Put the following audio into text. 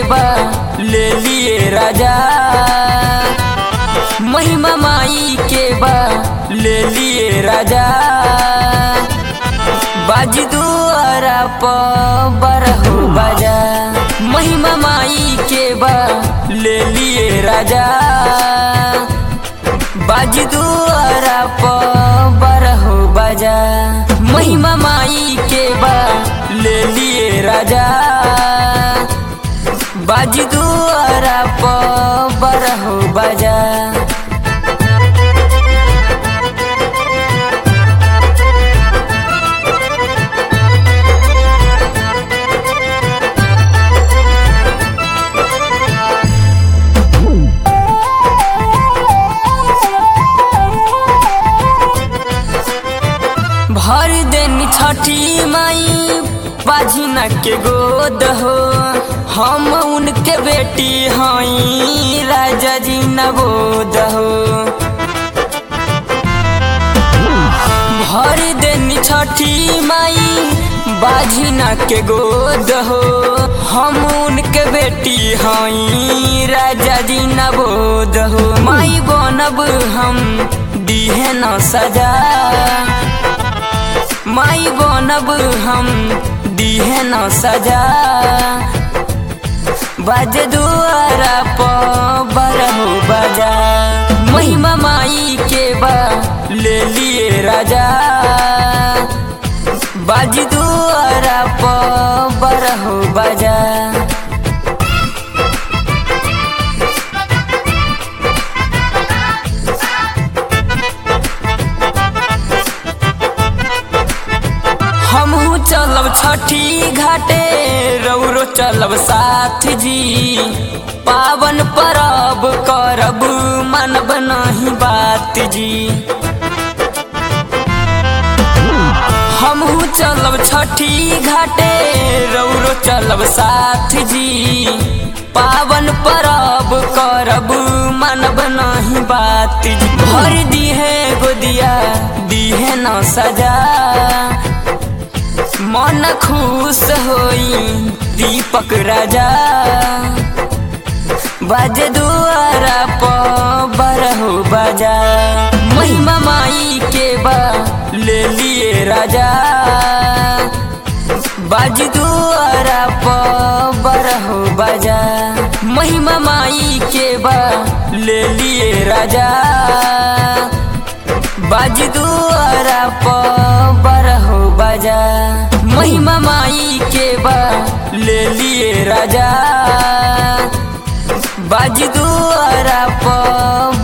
बा ले लिए राजा महिमा माई के बा ले लिए राजा बाज दुआरा प बरहु बाजा महिमा माई के बा ले लिए राजा बाज दुआरा प बरहु बाजा महिमा माई के बा ले लिए राजा बाज दुआरा प बरहु बाजा भर दिन छठी माई बाझिना के गोद हो हम उनके बेटी हई राजा जी नवोद हो भर दिन छठी माई बाझिना के गोद हो हम उनके बेटी हई राजा जी नवोद हो माई बनब हम दीहे न सजा माई बनब हम दीहे न सजा बज दुआरा प बरहु बजा महिमा माई के बा ले लिए राजा बाज दुआरा प बरहु बजा हमहू चलब छठी घाटे रौरो चलब साथ जी पावन परब करब मानब नहीं बात जी हमहू चलब छठी घाटे रौरो चलब साथ जी पावन परब करब मानब नहीं बात जी भर दीहे गोदिया दीहे न सजा मन खुश होई दीपक राजा बज दुआरा प बरहु बजा महिमा माई के बा ले लिए राजा बाज दुआरा प बरहु बजा महिमा माई के बा ले लिए राजा बाज दुआरा प बरहु बजा महिमा माई के बा ले लिए राजा बाज दुआरा प